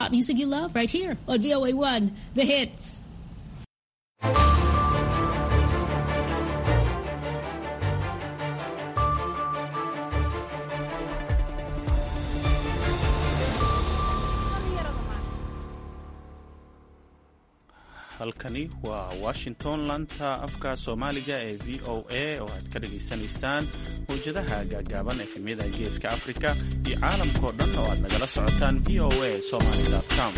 Music you love right here on VOA1, The Hits. halkani waa washington lanta afka soomaaliga ee v o a oo aad ka dhagaysanaysaan mawjadaha gaagaaban efemyada geeska afrika iyo caalamkao dhan oo aad nagala socotaan v o a somaly com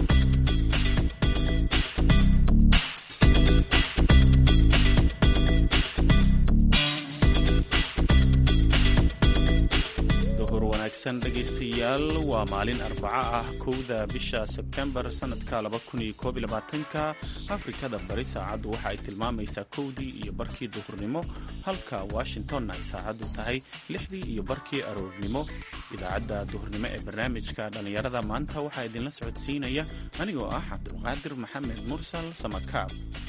duhur wanaagsan dhegaystayaal waa maalin arbaco ah kowda bisha sebtembar sannadka ka afrikada bari saacaddu waxa ay tilmaamaysaa kowdii iyo barkii duhurnimo halka washingtonna ay saacaddu tahay lixdii iyo barkii aroornimo idaacadda duhurnimo ee barnaamijka dhallinyarada maanta waxaa idinla socodsiinaya anigoo ah cabdulqaadir maxamed mursal samakaab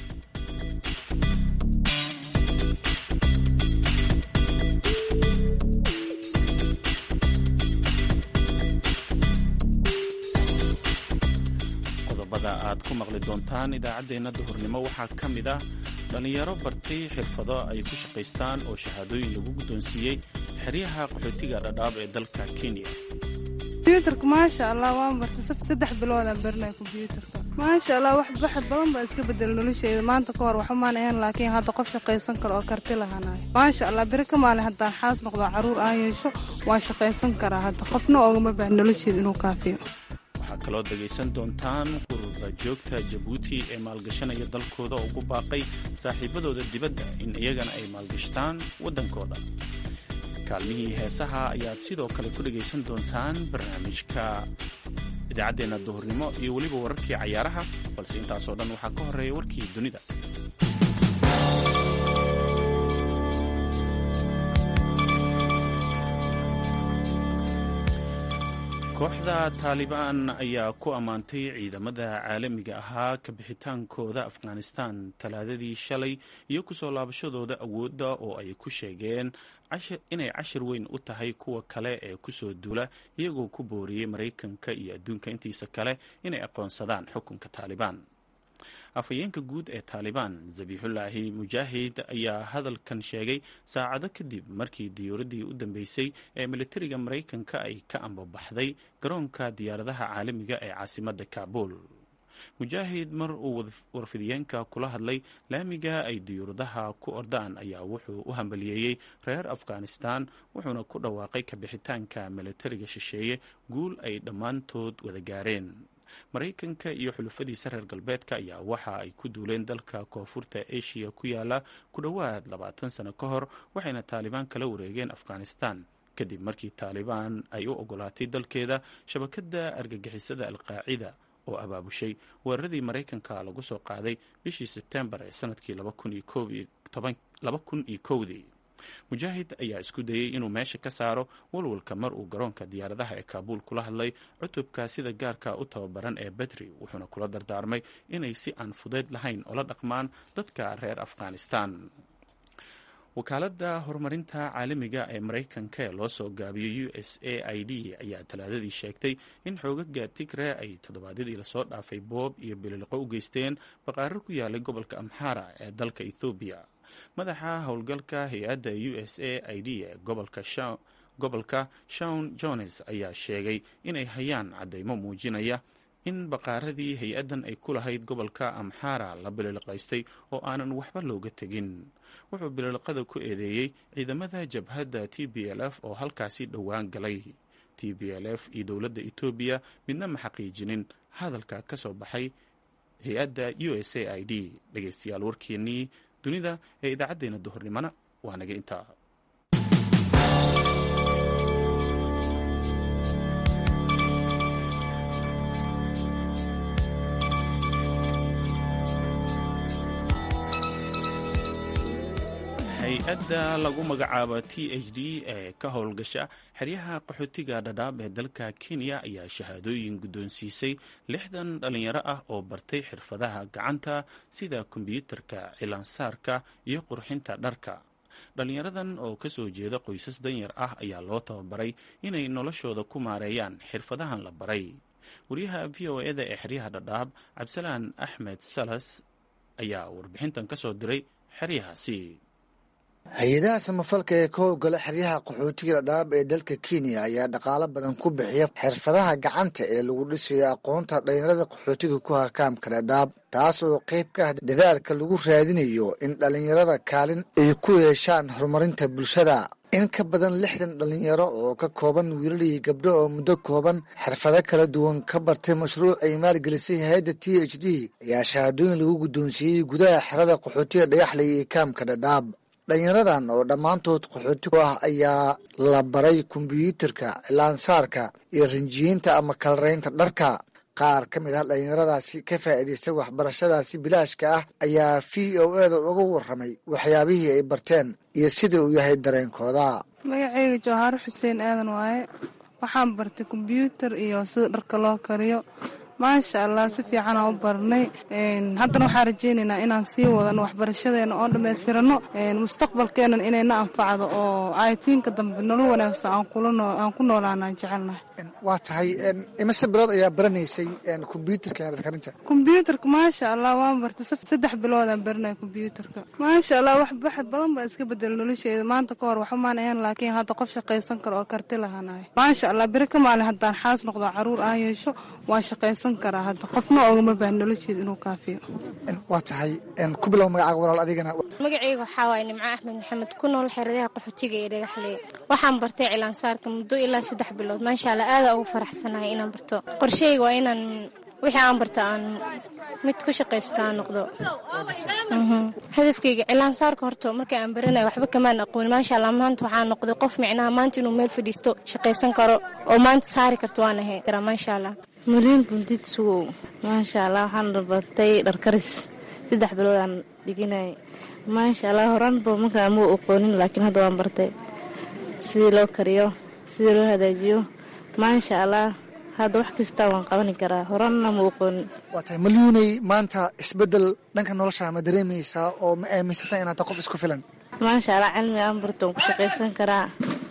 qodobada aad ku maqli doontaan idaacaddeenna duhurnimo waxaa ka mid ah dhallinyaro bartay xirfado ay ku shaqaystaan oo shahaadooyin lagu guddoonsiiyey xeryaha qaxootiga dhadhaab ee dalka kenya kombyuutarka maasha allah waan bartay saddex biloodaan barinay kombyuutarka maasha allah wax baxad badan baa iska bedela nolosheeda maanta ka hor waxumaan ahayn laakiin hadda qof shaqaysan karo oo karti lahanayo maasha allah beri ka maalin haddaan xaas noqdo carruur aan yeesho waan shaqaysan karaa hadda qofna oogama baahan nolosheeda inuu kaafiyo waxaa kaloo dhegaysan doontaan qurba joogta jabuuti ee maalgashanaya dalkooda ugu baaqay saaxiibadooda dibadda in iyagana ay maalgashtaan waddankooda kaalmihii heesaha ayaad sidoo kale ku dhegaysan doontaan barnaamijka idaacaddeenna duhurnimo iyo weliba wararkii cayaaraha balse intaasoo dhan waxaa ka horreeya warkii dunida kooxda taalibaan ayaa ku ammaantay ciidamada caalamiga ahaa ka bixitaankooda afghanistan talaadadii shalay iyo kusoo laabashadooda awoodda oo ay ku sheegeen inay cashir weyn u tahay kuwa kale ee kusoo duula iyagoo ku booriyey maraykanka iyo adduunka intiisa kale inay aqoonsadaan xukunka taalibaan afhayeenka guud ee taalibaan zabiixullaahi mujaahid ayaa hadalkan sheegay saacado kadib markii diyuuraddii u dambeysay ee militariga maraykanka ay ka ambabaxday garoonka diyaaradaha caalamiga ee caasimadda kaabuul mujaahid mar uu warfidiyeenka kula hadlay laamiga ay diyuuradaha ku ordaan ayaa wuxuu u hambaliyeeyey reer afghanistan wuxuuna ku dhawaaqay kabixitaanka militariga shisheeye guul ay dhammaantood wada gaareen maraykanka iyo xulufadiisa reer galbeedka ayaa waxa ay ku duuleen dalka koonfurta eshiya ku yaala ku dhowaad labaatan sano ka hor waxayna taalibaan kala wareegeen afghanistan kadib markii taalibaan ay u ogolaatay dalkeeda shabakadda argagixisada alqaacida oo abaabushay weeraradii maraykanka lagu soo qaaday bishii sebtembar ee sanadkii dii mujaahid ayaa isku dayey inuu meesha ka saaro walwalka mar uu garoonka diyaaradaha ee kaabuul kula hadlay cutubka sida gaarka u tababaran ee betri wuxuuna kula dardaarmay inay si aan fudayd lahayn ola dhaqmaan dadka reer afghanistan wakaaladda horumarinta caalamiga ee maraykanka ee loo soo gaabiyey u s a i d ayaa talaadadii sheegtay in xoogaga tigre ay toddobaadyadii lasoo dhaafay boob iyo bililiqo u geysteen baqaaro ku yaalay gobolka amxara ee dalka ethoobiya madaxa howlgalka hay-adda u s a i d ee gobolka shawn jones ayaa sheegay inay hayaan caddaymo muujinaya in baqaaradii hay-addan ay ku lahayd gobolka amxara la bililiqaystay oo aanan waxba looga tegin wuxuu bililiqada ku eedeeyey ciidamada jabhadda t b l f oo halkaasi dhowaan galay t b l f iyo dowladda etoobiya midna ma xaqiijinin hadalka ka soo baxay hay-adda u s a i d dhegeystayaal warkeennii dunida ee idaacaddeenna duhurnimona waa naga intaa hay-adda lagu magacaabo t h d ee ka howlgasha xeryaha qaxootiga dhadhaab ee dalka kenya ayaa shahaadooyin guddoonsiisay lixdan dhallinyaro ah oo bartay xirfadaha gacanta sida kombyuutarka cilaansaarka iyo qurxinta dharka dhallinyaradan oo kasoo jeeda qoysas danyar ah ayaa loo tababaray inay noloshooda ku maareeyaan xirfadahan la baray wariyaha v o eda ee xeryaha dhadhaab cabdisalaan axmed salas ayaa warbixintan ka soo diray xeryahaasi hay-adaha samafalka ee ka howlgala xeryaha qaxootiga dhadhaab ee dalka kenya ayaa dhaqaalo badan ku bixiya xirfadaha gacanta ee lagu dhisayo aqoonta dhalinyarada qaxootiga ku hakaamka dhadhaab taas oo qayb ka ah dadaalka lagu raadinayo in dhalinyarada kaalin ay ku yeeshaan horumarinta bulshada in ka badan lixdan dhalinyaro oo ka kooban wiilal iyo gabdho oo muddo kooban xirfado kala duwan ka bartay mashruuc ay maalgelisay hay-adda t h d ayaa shahaadooyin lagu guddoonsiiyey gudaha xerada qaxootiga dhagaxley iyo kaamka dhadhaab dhalinyaradan oo dhammaantood qaxooti ku ah ayaa la baray kombyuutarka cilaansaarka iyo rinjiyiinta ama kalaraynta dharka qaar ka mid ah dhalinyaradaasi ka faa'iidaystay waxbarashadaasi bilaashka ah ayaa v o eda uga warramay waxyaabihii ay barteen iyo sida uu yahay dareenkooda magaceyga jawhaaro xuseen aadan waaye waxaan bartay kombyuutar iyo sida dharka loo kariyo maasha allah si fiicanaan u barnay haddana waxaan rajeynaynaa inaan sii wadano waxbarashadeena oo dhammaystirano mustaqbalkeenan inayna anfacdo oo aytiinka dambe nolol wanaagsan aan ku noolaanaan jecelnahay waa tahay imise bilood ayaa baranaysay kombyuutarka dharkarinta kombyuutarka maasha allah waan bartay saddex biloodaan baranaya kombyuutarka maasha allah wax baxad badan baa iska bedela nolosheeda maanta ka hor waxumaan ahayn laakiin hadda qof shaqaysan karo oo karti lahaanahay maasha allah beri ka maalin haddaan xaas noqdo caruur aan yeesho waan shaqaysan karaa hadda qofna ogama baahan nolosheeda inuu kaafiyo waa tahay ku bilow magacaaga walaal adigana magaceyga waxaa waaye nimco axmed maxamed ku nool xeradaha qaxootiga ee dhagaxley waxaan bartay cilaansaarka muddo ilaa saddex bilood maasha allah aada ugu faraxsanahay inaan barto qorsheyga waa inaan wixii aan barta aan mid ku shaqaysato aan noqdo hadafkeyga cilaansaarka horta markii aan baranaya waxba kamaan aqoon maasha allah maanta waxaa noqday qof micnaha maanta inuu meel fadhiisto shaqaysan karo oo maanta saari karto waan ahay maasha allah muliin buldid sugow maasha allah waxaan bartay dharkaris saddex bilood aan dhiginay maasha allah horaanba markaa muu aqoonin laakiin hadda waan bartay sidii loo kariyo sidii loo hagaajiyo maasha allah hadda wax kasta waan qabani karaa horaanna muu aqoonin waa tahay malyuunay maanta isbeddel dhanka nolosha ma dareemaysaa oo ma aaminsata inaad ta qof isku filan maasha allah cilmi aan barto waan ku shaqaysan karaa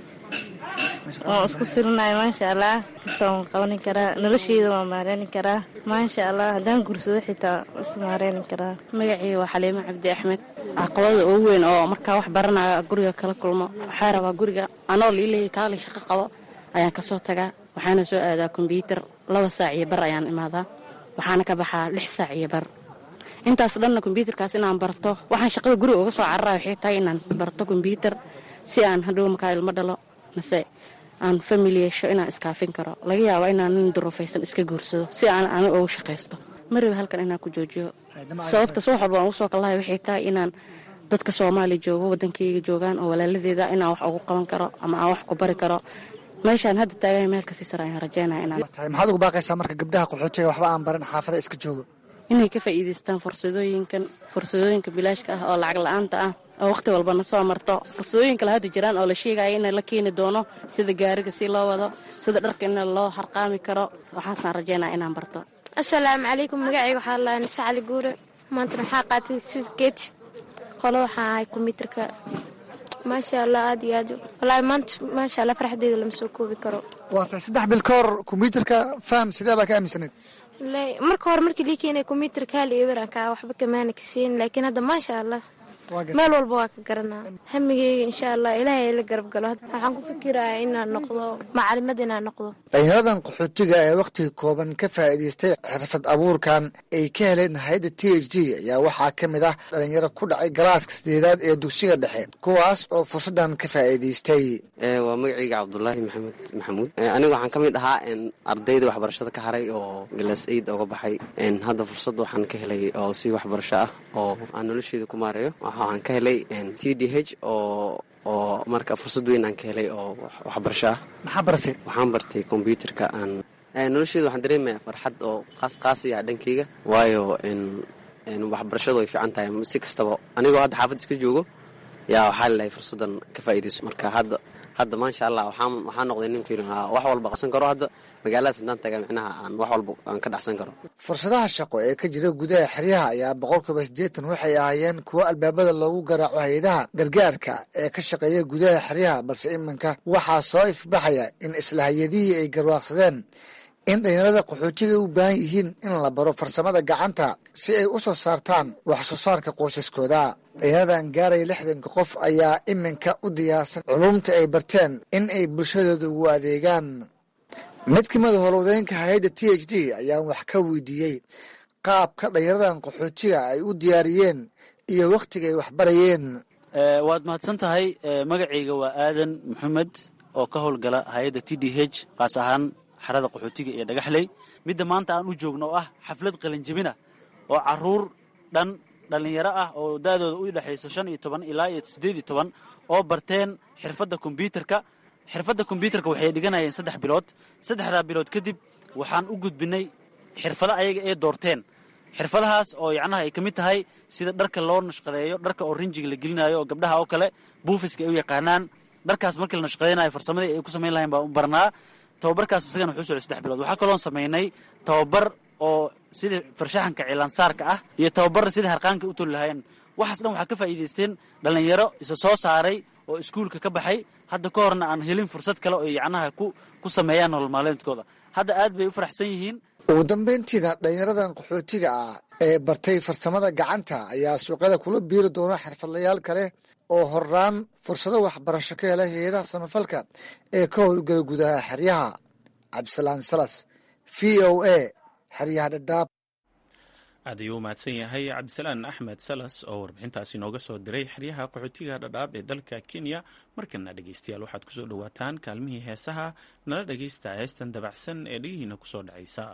waan isku filinayo maasha allah kasta waan qabani karaa nolosheyda waan maareyni karaa maasha allah haddaan gursado xitaa is maareyni karaa magacii waa xaliimo cabdi axmed caqabada ugu weyn oo markaa wax baranayo guriga kala kulmo waxaa rabaa guriga anoo liileeyay kaali shaqo qabo ayaan kasoo tagaa waxaana soo aadaa kombyuutar laba saac iyo bar ayaan imaadaa waxaana ka baxaa lix saac iyo bar intaas dhanna kombyuutarkaas inaan barto waxaan shaqada guriga uga soo carara waxay tahay inaan barto kombyuutar si aan hadhow markaa ilmo dhalo mase aan famili yeesho inaan iskaafin karo laga yaaba inaan nin duruufaysan iska guursado si aan ani ugu shaqaysto maraba halkan inaan ku joojiyo sababtaas wax walba aan ugu soo kallahay waxay tahay inaan dadka soomaaliya joogo waddankayga joogaan oo walaaladeeda inaan wax ugu qaban karo ama aan wax ku bari karo meeshaan hadda taagan meel kasii sare ayaan rajeynaya inaan tahay maxaad ugu baaqaysaa marka gabdhaha qaxootiga waxba aan baran xaafada iska joogo inay ka faa'iidaystaan fursadooyinkan fursadooyinka bilaashka ah oo lacag la-aanta ah oo wakhti walbana soo marto fursadooyin kale hadda jiraan oo la sheegaya in la keeni doono sida gaariga si loo wado sida dharka in loo harqaami karo waxaasaan rajeynaya inaan barto asalaamu calaykum magacayga waxaa laa nise cali guure maanta waxaa qaatay sifkeeti qolo waxaa ahay kombyuutarka maasha allah aad iyo aad walaahi maanta maasha allah farxadeeda lama soo koobi karo waa tahay saddex bil ka hor kombyuutarka faham sidee baa ka aaminsanayd marka hore markii lii keenay kombyuutarka hal iyo weranka waxba kamaana kaseen laakiin hadda maasha allah meel walba waa ka garanaa hamigeyga insha allah ilaahay la garab galo waxaan ku fikiraya inaan noqdo macalimad inaan noqdo dhalinyaradan qaxootiga ee wakhtiga kooban ka faa'iidaystay xirfad abuurkan ay ka heleen hay-adda t h d ayaa waxaa ka mid ah dhalinyaro ku dhacay galaaska sideedaad ee dugsiga dhexe kuwaas oo fursaddan ka faa'iidaystay waa magacayga cabdulaahi maxamed maxamuud aniga waxaan ka mid ahaa ardayda waxbarashada ka haray oo galas aid oga baxay hadda fursad waxaan ka helay oo si waxbarasho ah oo aan nolosheeda ku maareeyo waxaan ka helay t d h oo oo marka fursad weyn aan ka helay oo waxbarasho ah maxaa baratay waxaan bartay kombyuutarka aan nolosheeda waxaan dareemaya farxad oo qaas qaasiya dhankeyga waayo waxbarashadu ay fiican tahay si kastaba anigoo hadda xaafad iska joogo yaa waxaa lalahay fursaddan ka faa'iidayso marka hadda hadda maasha allah waxaan waxaa noqday nin fiirin wax walba qabsan karo hadda magaaladaas haddaan taga micnaha aan wax walba aan ka dhexsan karo fursadaha shaqo ee ka jira gudaha xeryaha ayaa boqolkiiba siddeetan waxay ahaayeen kuwo albaabada loogu garaaco hay-adaha gargaarka ee ka shaqeeya gudaha xeryaha balse iminka waxaa soo ifbaxaya in isla hay-adihii ay garwaaqsadeen in dhalinyarada qaxootiga u baahan yihiin in la baro farsamada gacanta si ay u soo saartaan wax soo saarka qoysaskooda dhalinyaradan gaaraya lixdanka qof ayaa iminka u diyaarsan culumta ay barteen in ay bulshadooda ugu adeegaan mid ka mida howlwadeenka hay-adda t h d ayaan wax ka weydiiyey qaabka dhalinyaradan qaxootiga ay u diyaariyeen iyo wakhtiga ay waxbarayeen waad mahadsan tahay magacayga waa aadan maxamed oo ka howlgala hay-adda t d h kaas ahaan xarada qaxootiga iyo dhagaxley midda maanta aan u joogno oo ah xaflad qalinjabina oo caruur dhan dhallinyaro ah oo da'dooda u dhexayso shan iyo toban ilaa iyo siddeed iyo toban oo barteen xirfadda kombyuutarka xirfadda kombyuutarka waxay dhiganayeen saddex bilood saddexdaa bilood kadib waxaan u gudbinay xirfado ayaga ee doorteen xirfadahaas oo yacnaha ay ka mid tahay sida dharka loo nashqadeeyo dharka oo rinjiga la gelinayo oo gabdhaha oo kale buufiska ay u yaqaanaan dharkaas markii la nashqadeynayo farsamadii ay ku samayn lahayn baan u barnaa tababarkaas isagana wuxuu socday saddex bilood waxaa kaloon samaynay tababar oo sida farshaxanka cilaansaarka ah iyo tababar sida harqaanka u toli lahaayeen waxaas dhan waxaa ka faa'iidaysteen dhallinyaro isa soo saaray oo iskuulka ka baxay hadda ka horna aan helin fursad kale oo yacnaha ku ku sameeyaan nolol maalmeedkooda hadda aad bay u faraxsan yihiin ugu dambeyntiina dhalinyaradan qaxootiga ah ee bartay farsamada gacanta ayaa suuqyada kula biiri doona xirfadlayaal kale oo horaan fursado waxbarasho ka hela hay-adaha samafalka ee ka howlgala gudaha xeryaha cabdisalaan salas v o a xeryaha dhadhaab aad ayuu u mahadsan yahay cabdisalaan axmed salas oo warbixintaasi nooga soo diray xeryaha qaxootiga dhadhaab ee dalka kenya markana dhegeystayaal waxaad kusoo dhowaataan kaalmihii heesaha nala dhegeysta heestan dabacsan ee dhegihiina kusoo dhacaysa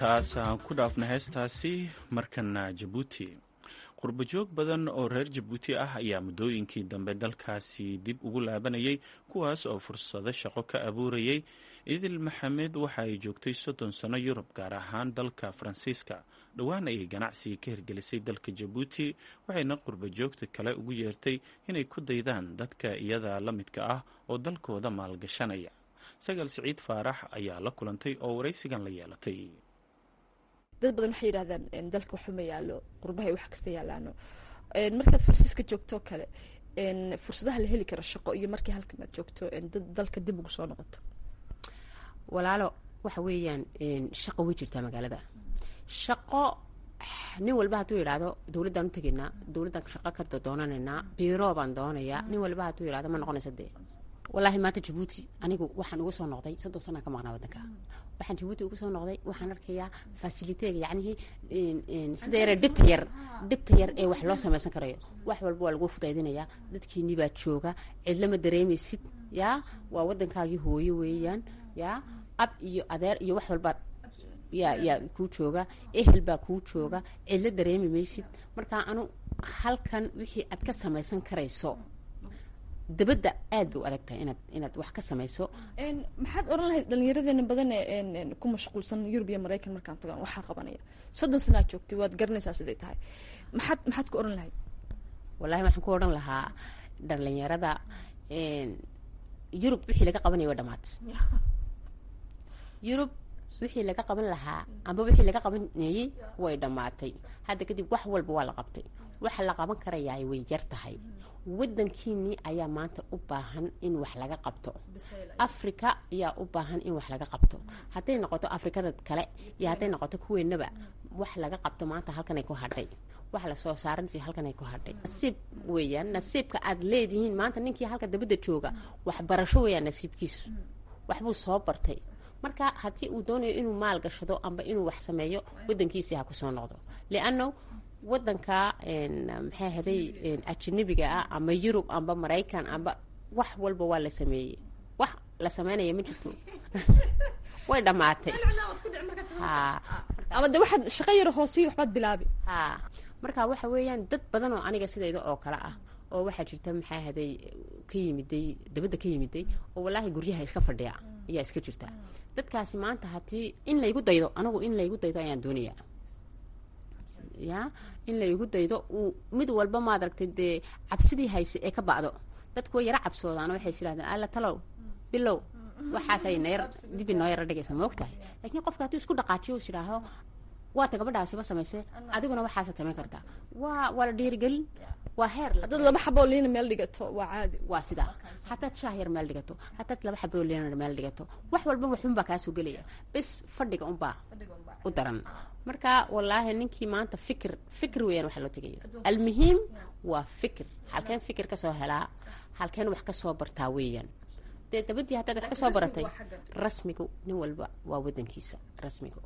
intaas aan ku dhaafna heestaasi markana jabuuti qurbajoog badan oo reer jabuuti ah ayaa muddooyinkii dambe dalkaasi dib ugu laabanayay kuwaas oo fursado shaqo ka abuurayay idil maxamed waxa ay joogtay soddon sano yurub gaar ahaan dalka faransiiska dhowaan ayay ganacsiga ka hirgelisay dalka jabuuti waxayna qurbajoogta kale ugu yeertay inay ku daydaan dadka iyada la midka ah oo dalkooda maalgashanaya sagal siciid faarax ayaa la kulantay oo waraysigan la yeelatay dad badan waxay yidhahdaan dalka waxuma yaalo qurbahay wax kasta yaalaano markaad farsiiska joogto kale fursadaha la heli karo shaqo iyo markii halkan aad joogto dad dalka dib ugu soo noqoto walaalo waxa weeyaan shaqo way jirtaa magaalada shaqo nin walba hadduu yidhaahdo dowladdaan u tegaynaa dowladdan shaqo ka doonanaynaa biiro baan doonayaa nin walba hadduu yidhahdo ma noqonaysa dee wallaahi maanta jabuuti anigu waxaan uga soo noqday soddon sanaan ka maqnaa waddanka waxaan jabuuti uga soo noqday waxaan arkayaa fasiliteega yacnihii sida yare dhibta yar dhibta yar ee wax loo samaysan karayo wax walba waa lagu fudaydinayaa dadkiinii baa jooga cidlama dareemaysid yaa waa waddankaagii hooyo weeyaan yaa ab iyo adeer iyo wax walba yaa yaa kuu jooga ehel baa kuu jooga cidlo dareemi maysid markaa anu halkan wixii aad ka samaysan karayso dabadda aad bay u adag tahay inaad inaad wax ka samayso maxaad oran lahayd dhalinyaradeenna badan ee ku mashquulsan yurub iyo maraykan markaan tagaan waxaa qabanaya soddon sanaad joogtay waad garanaysaa siday tahay maxaad maxaad ku oran lahayd wallahi waxaan ku odhan lahaa dhalinyarada yurub wixii laga qabanaya waa dhamaatay yurub wixii laga qaban lahaa amba wixii laga qabanayey way dhammaatay hadda kadib wax walba waa la qabtay waxa la qaban karayaa way yar tahay waddankiinii ayaa maanta u baahan in wax laga qabto africa ayaa u baahan in wax laga qabto hadday noqoto afrikada kale iyo hadday noqoto kuweenaba wax laga qabto maanta halkanay ku hadhay wax lasoo saaranti halkanay ku hadhay nasiib weeyaan nasiibka aad leedihiin maanta ninkii halka dabadda jooga waxbarasho weeyaan nasiibkiisu waxbuu soo bartay marka haddii uu doonayo inuu maal gashado amba inuu wax sameeyo waddankiisii ha kusoo noqdo lianno waddanka maxay haday ajanabiga ah ama yurub amba maraykan amba wax walba waa la sameeyey wax la sameynaya ma jirto way dhammaatay ama de waxaad shaqo yaro hoosiyo waxbaad bilaabi ha marka waxa weeyaan dad badan oo aniga sidayda oo kale ah oo waxaa jirta maxaa haday ka yimiday dabadda ka yimiday oo wallaahi guryaha iska fadhiya ayaa iska jirta dadkaasi maanta haddii in laygu daydo anagu in laygu daydo ayaan doonaya ya in laygu daydo uu mid walba maad aragtay dee cabsidii hayse ee ka ba'do dadku way yaro cabsoodaano waxay is yidhahdeen alla talow bilow waxaasay nayar dibi noo yaro dhigaysa ma ogtahay laakiin qofka hadduu isku dhaqaajiyo is idhaaho waata gabadhaasiba samaysee adiguna waxaasa samayn kartaa waa waa la dhiirigelin waa heer haddaad laba xaboo liina meel dhigato waa caadi waa sidaa haddaad shaah yar meel dhigato haddaad laba xaboo liina meel dhigato wax walba waxunbaa kaasoo gelaya bis fadhiga unbaa u daran marka wallaahi ninkii maanta fikir fikir weeyaan waxa loo tegayo almuhiim waa fikir halkeen fikir kasoo helaa halkeen wax kasoo bartaa weeyaan dee dabadii haddaad wax kasoo baratay rasmigu nin walba waa wadankiisa rasmigu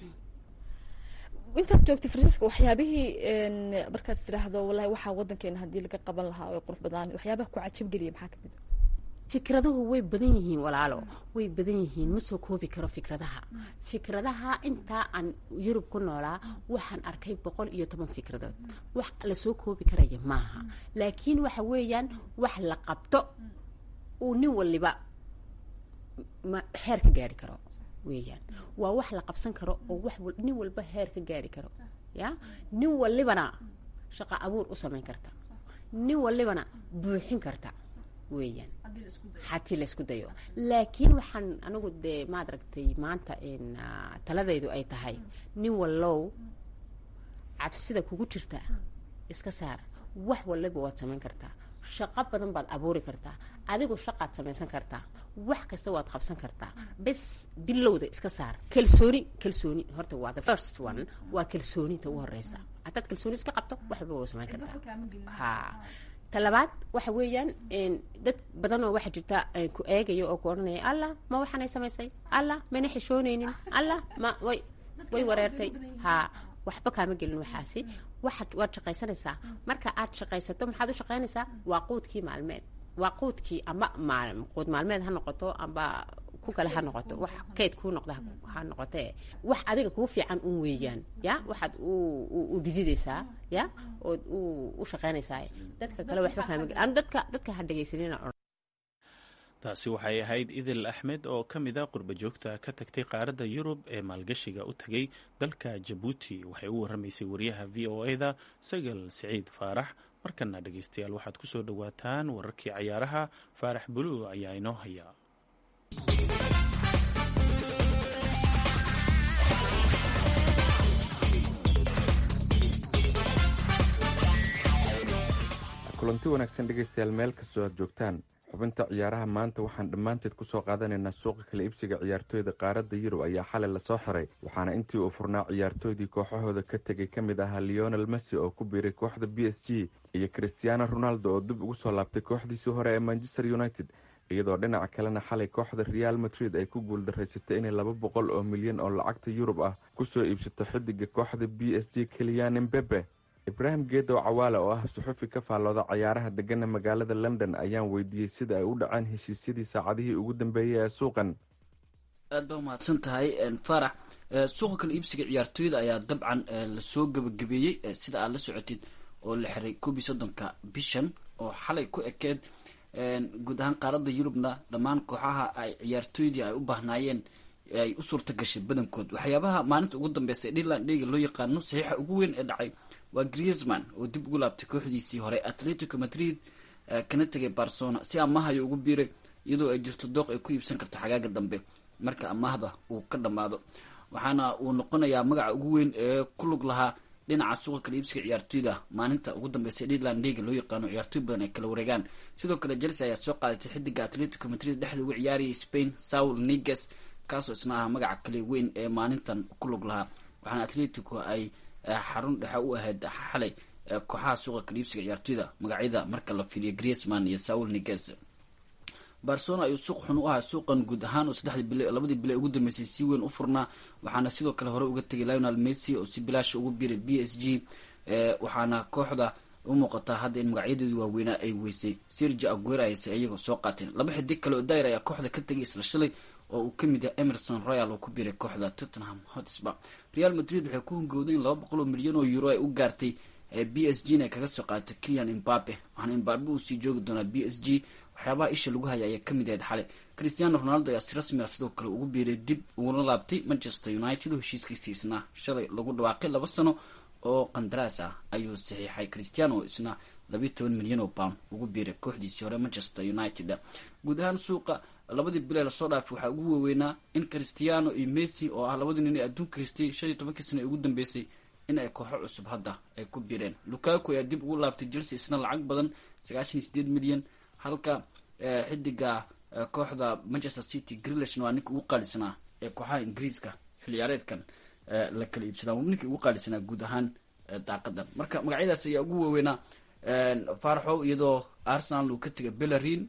intaad joogtay farsiiska waxyaabihii markaad tiraahdo wallahi waxaa wadankeena haddii laga qaban lahaa oo qurux badaan waxyaabaha ku cajabgeliya maxaa kamid a fikraduhu way badan yihiin walaalo way badan yihiin ma soo koobi karo fikradaha fikradaha intaa aan yurub ku noolaa waxaan arkay boqol iyo toban fikradood wax lasoo koobi karaya maaha laakiin waxa weeyaan wax la qabto uu nin waliba ma heer ka gaari karo weeyaan waa wax la qabsan karo oo wax nin walba heer ka gaari karo ya nin walibana shaqo abuur u samayn karta nin walibana buuxin karta weeyaan haddii laysku dayo laakiin waxaan anigu dee maad aragtay maanta taladaydu ay tahay nin wallow cabsida kugu jirta iska saar wax waliba waad samayn kartaa shaqo badan baad abuuri kartaa adigu shaqaad samaysan kartaa wax kasta waad qabsan kartaa bes bilowda iska saar kalsooni kalsooni horta waa the first one waa kalsooninta ugu horeysa haddaad kalsooni iska qabto wax walba waa samayn kartaa ha talabaad waxa weeyaan dad badan oo waxaa jirta ku eegaya oo ku odhanaya allah ma waxaanay samaysay allah mayna xishoonaynin allah ma way way wareertay ha waxba kaama gelin waxaasi waxaad waad shaqaysanaysaa marka aad shaqaysato maxaad u shaqaynaysaa waa quudkii maalmeed waa quudkii amba maal quud maalmeed ha noqoto amba ku ku kale ha noqoto wax kayd kuu noqda ha noqotee wax adiga kuu fiican un weeyaan ya waxaad u dhididaysaa ya ood u shaqaynaysaa dadka kale waxba kaama anu dadka dadka ha dhegaysanina taasi waxay ahayd idil axmed oo ka mid a qurba joogta ka tagtay qaaradda yurub ee maalgashiga u tegay dalka jabuuti waxay u warramaysay wariyaha v o e-da sagal siciid faarax markana dhegeystayaal waxaad ku soo dhowaataan wararkii cayaaraha faarax buluug ayaa inoo haya kulanti wanaagsan dhegaystayaal meel kastoo aad joogtaan xubinta ciyaaraha maanta waxaan dhammaanteed kusoo qaadanaynaa suuqa kala iibsiga ciyaartooyda qaaradda yurub ayaa xalay lasoo xiray waxaana intii uu furnaa ciyaartooydii kooxahooda ka tegay ka mid ahaa leonel messi oo ku biiray kooxda b s g iyo christiano ronaldo oo dib ugu soo laabtay kooxdiisii hore ee manchester united iyadoo dhinaca kalena xalay kooxda real madrid ay ku guuldaraysatay inay laba boqol oo milyan oo lacagta yurub ah kusoo iibsato xidiga kooxda b s g keliyan mbebe ibraahim geedow cawaale oo ah suxufi ka faallooda cayaaraha degana magaalada london ayaan weydiiyey sida ay u dhaceen heshiisyadii saacadihii ugu dambeeyey ee suuqan aad baa umahadsan tahay faarax suuqa kala iibsiga ciyaartooyda ayaa dabcan lasoo gabagabeeyey sida aad la socotid oo la xiray koob iyo soddonka bishan oo xalay ku ekeed guud ahaan qaaradda yurubna dhammaan kooxaha ay ciyaartooydii ay u baahnaayeen ay u suurta gashay badankood waxyaabaha maalinta ugu dambeysa ee dhirland dheyga loo yaqaano saxiixa ugu weyn ee dhacay waa griezman oo dib ugu laabtay kooxdiisii hore atletico madrid kana tegay barcelona si amahayo ugu biiray iyadoo ay jirto dooq ay ku iibsan karto xagaaga dambe marka amaahda uu ka dhammaado waxaana uu noqonayaa magaca ugu weyn ee ku lug lahaa dhinaca suuqa kala iibsiga ciyaartooyda maalinta ugu dambeysa dhirland leaga loo yaqaano ciyaartooy badan ay kala wareegaan sidoo kale chelsea ayaa soo qaadatay xidiga atletico madrid dhexda uga ciyaarayay spain saul niges kaasoo isna ahaa magaca kale weyn ee maalintan ku lug lahaa waxaana atletico ay xarun dhexe u ahayd xalay kooxaha suuqa kala iibsiga ciyaartooyda magacyada marka la fiiriyo griezman iyo saul niges barcelona ayuu suuq xun u ahaa suuqan guud ahaan oo saddexdii bile labadii bile ugu dambeysay si weyn u furnaa waxaana sidoo kale hore uga tegay lionel messi oo si bilaasha ugu biiray b s g waxaana kooxda u muuqataa hadda in magacyadeedii waaweynaa ay weysay sergi aguera ayse iyagoo soo qaateen laba xidig kale oo dair ayaa kooxda ka tegay isla shalay oo uu kamid yahay emerson royal oo ku biiray kooxda tottenham hotspur real madrid waxay ku hungowday in laba boqol oo milyan oo euro ay u gaartay b s g na ay kaga soo qaadato kilian imbabe waxaana imbabe uu sii joogi doonaa b s g waxyaabaha isha lagu haya ayaa kamid ahayd xalay christiano ronaldo ayaa si rasmi ah sidoo kale ugu biiray dib ugula laabtay manchester united oo heshiiskiisii isna shalay lagu dhawaaqay laba sano oo qandaraas ah ayuu saxiixay christiano isna labayo toban milyan oo pound ugu biiray kooxdiisii hore manchester united guud ahaan suuqa labadii bilee lasoo dhaafay waxaa ugu waaweynaa in christiano iyo messi oo ah labadii nin ee adduunka haystay shan iyo tobankii sano ee ugu dambeysay in ay kooxo cusub hadda ay ku biireen lukaku ayaa dib ugu laabtay chelsea isna lacag badan sagaashan iyo sideed milyan halka xidiga kooxda manchester city grillishna waa ninka ugu qaalisanaa ee kooxaha ingiriiska xilciyaareedkan la kala iibsadaa ninkii ugu qaalisanaa guud ahaan daaqadan marka magacyadaas ayaa ugu waaweynaa faaraxow iyadoo arsenal uu ka tegay bellarin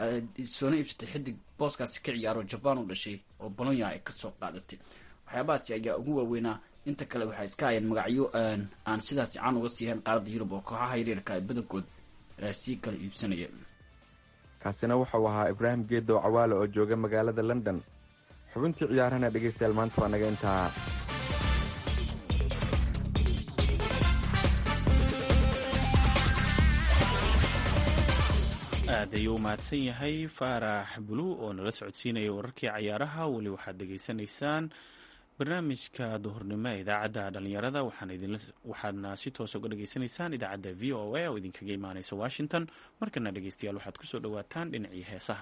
soona iibsatay xidig booskaasi ka ciyaaro jaban u dhashay oo bolonya ay kasoo qaadatay waxyaabahaasi ayaa ugu waaweynaa inta kale waxay iska hayeen magacyo aan sidaasi caan uga siihayn qaaradda yurub oo kooxaha yaryarka ay badankood sii kala iibsanaya kaasina wuxuu ahaa ibraahim geedow cawaale oo jooga magaalada london xubintii ciyaarahana dhegaystayaal maanta waa naga intaa aad ayuu u mahadsan yahay faarax bulu oo nala socodsiinaya wararkii cayaaraha weli waxaad dhegaysanaysaan barnaamijka duhurnimo ee idaacadda dhalinyarada waxaadna si toos uga dhegaysanaysaan idaacadda v o a oo idinkaga imaaneysa washington markana dhegeystayaal waxaad kusoo dhawaataan dhinacii heesaha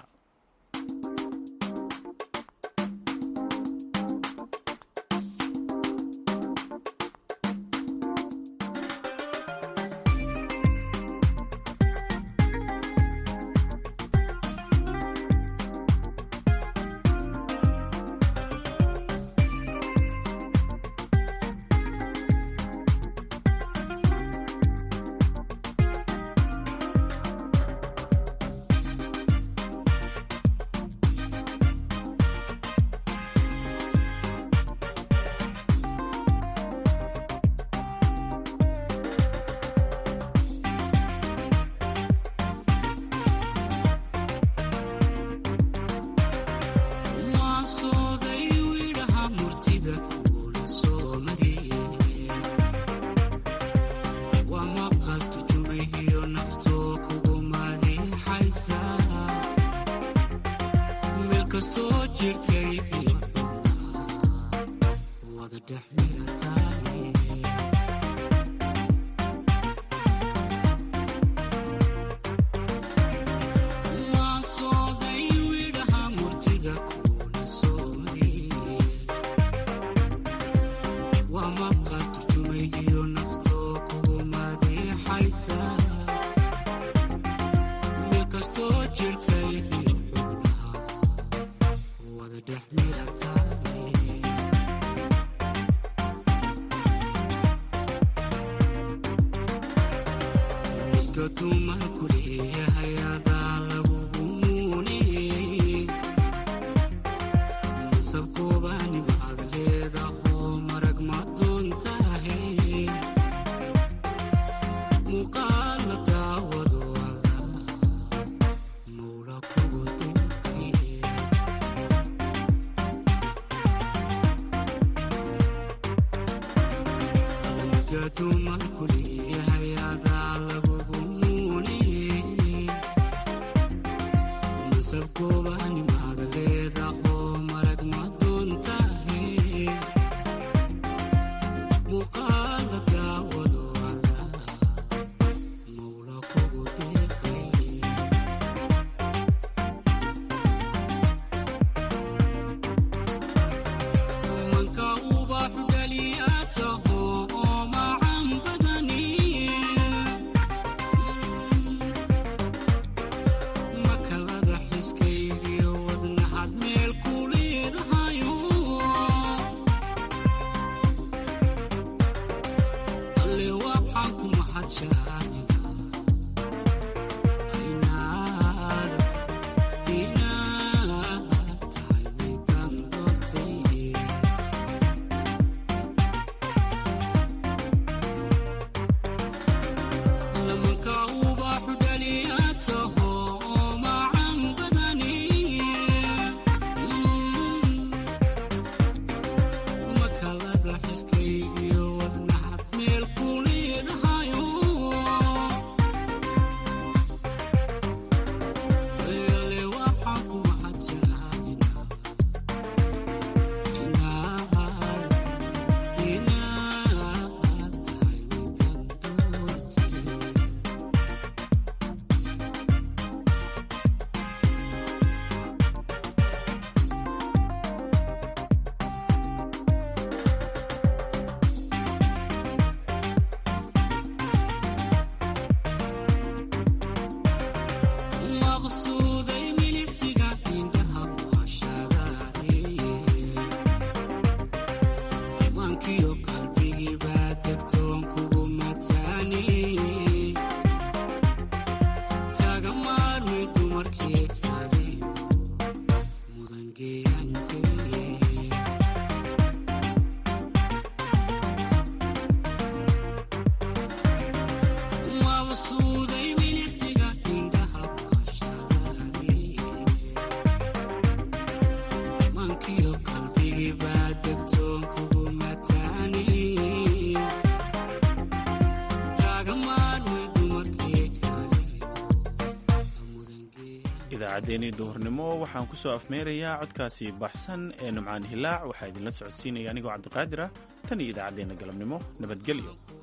idaacaddeenii duhurnimo waxaan ku soo afmeerayaa codkaasi baxsan ee numcaan hilaac waxaa idinla socodsiinaya anigoo cabdiqaadir ah tan iyo idaacaddeenna galabnimo nabadgelyo